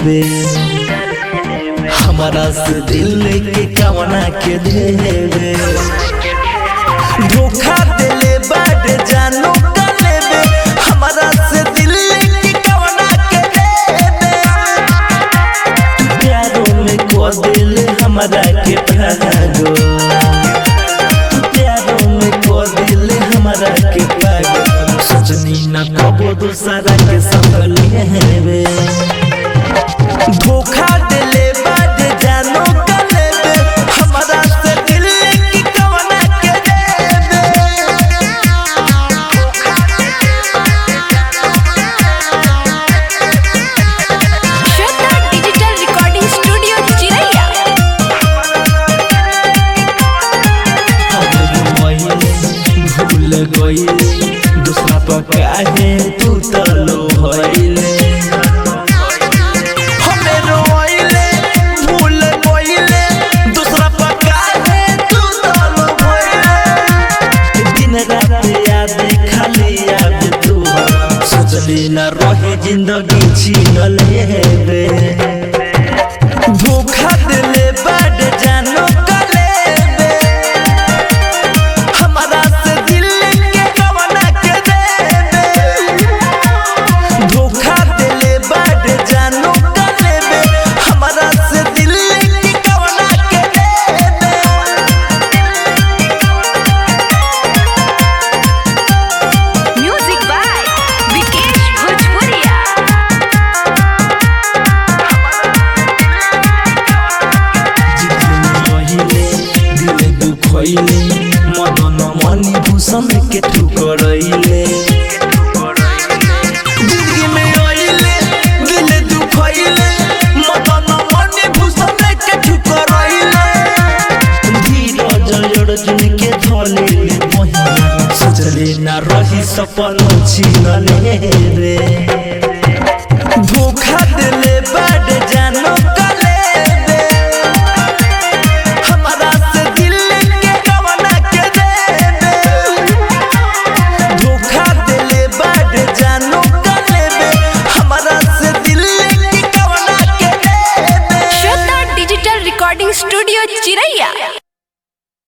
लेबे हमारा से दिल के कवना के देवे धोखा दिले बाड जानो का लेबे हमारा से दिल के कवना के देवे प्यारों में को दिल हमारा के भागो प्यारों में को दिल हमारा के भागो सजनी न कबो दूसरा के संग लेवे धोखा दिले बाद जानो का लेवे हमारा से दिल की कवना के देवे श्वेता डिजिटल रिकॉर्डिंग स्टूडियो चिरैया भूल गईले दूसरा पर काहे तू तलो भइले हमें रोइले भूल गईले दूसरा पर काहे तू तलो भइले दिन रात याद खाली याद तू सोचली न रहे जिंदगी छीन लेबे धोखा दिले बड जानो का लेबे हमारा से दिल के कवना के देबे धोखा दिले बड जानो का लेबे हमारा से दिल के कवना के देबे म्यूजिक बाय विकेश भोजपुरिया रहिले दिल दुखैले मदन मणि भूषण के ठुकरैले जिंदगी में आइले दिल दुखैले मदन मणि भूषण के ठुकरैले धीरज अर्जुन के धलेले महिना सोचले ना रही सपन छिनले रे